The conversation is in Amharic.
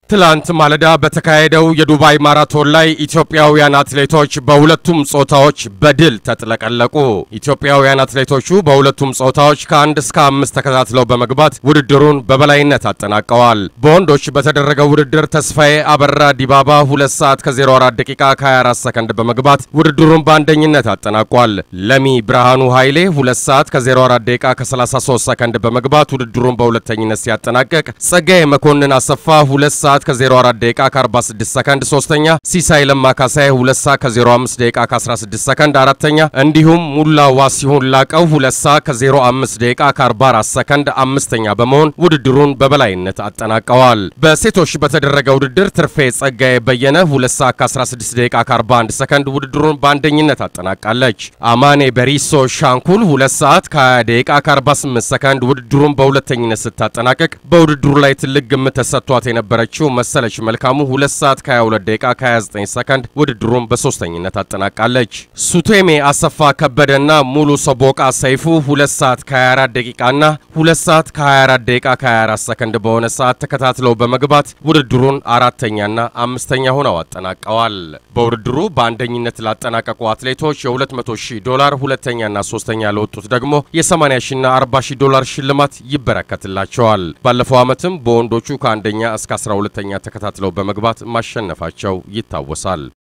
ትላንት ማለዳ በተካሄደው የዱባይ ማራቶን ላይ ኢትዮጵያውያን አትሌቶች በሁለቱም ጾታዎች በድል ተጥለቀለቁ። ኢትዮጵያውያን አትሌቶቹ በሁለቱም ጾታዎች ከአንድ እስከ አምስት ተከታትለው በመግባት ውድድሩን በበላይነት አጠናቀዋል። በወንዶች በተደረገው ውድድር ተስፋዬ አበራ ዲባባ 2 ሰዓት ከ04 ደቂቃ ከ24 ሰከንድ በመግባት ውድድሩን በአንደኝነት አጠናቋል። ለሚ ብርሃኑ ኃይሌ 2 ሰዓት ከ04 ደቂቃ ከ33 ሰከንድ በመግባት ውድድሩን በሁለተኝነት ሲያጠናቀቅ ጸጋዬ መኮንን አሰፋ 2 ሰዓት ከ04 ደቂቃ ከ46 ሰከንድ ሶስተኛ፣ ሲሳይ ለማ ካሳይ 2 ሰዓት ከ05 ደቂቃ ከ16 ሰከንድ አራተኛ፣ እንዲሁም ሙላ ዋሲሁን ላቀው 2 ሰዓት ከ05 ደቂቃ ከ44 ሰከንድ አምስተኛ በመሆን ውድድሩን በበላይነት አጠናቀዋል። በሴቶች በተደረገ ውድድር ትርፌ ጸጋዬ በየነ 2 ሰዓት ከ16 ደቂቃ ከ41 ሰከንድ ውድድሩን በአንደኝነት አጠናቃለች። አማኔ በሪሶ ሻንኩል 2 ሰዓት ከ20 ደቂቃ ከ48 ሰከንድ ውድድሩን በሁለተኝነት ስታጠናቀቅ በውድድሩ ላይ ትልቅ ግምት ተሰጥቷት የነበረችው መሰለች መልካሙ 2 ሰዓት ከ22 ደቂቃ ከ29 ሰከንድ ውድድሩን በሶስተኝነት አጠናቃለች። ሱቴሜ አሰፋ ከበደና ሙሉ ሰቦቃ ሰይፉ 2 ሰዓት ከ24 ደቂቃና 2 ሰዓት ከ24 ደቂቃ ከ24 ሰከንድ በሆነ ሰዓት ተከታትለው በመግባት ውድድሩን አራተኛና አምስተኛ ሆነው አጠናቀዋል። በውድድሩ በአንደኝነት ላጠናቀቁ አትሌቶች የ200 ሺህ ዶላር፣ ሁለተኛና ሶስተኛ ለወጡት ደግሞ የ80 ሺና 40 ሺህ ዶላር ሽልማት ይበረከትላቸዋል። ባለፈው ዓመትም በወንዶቹ ከአንደኛ እስከ 12ኛ ተከታትለው በመግባት ማሸነፋቸው ይታወሳል።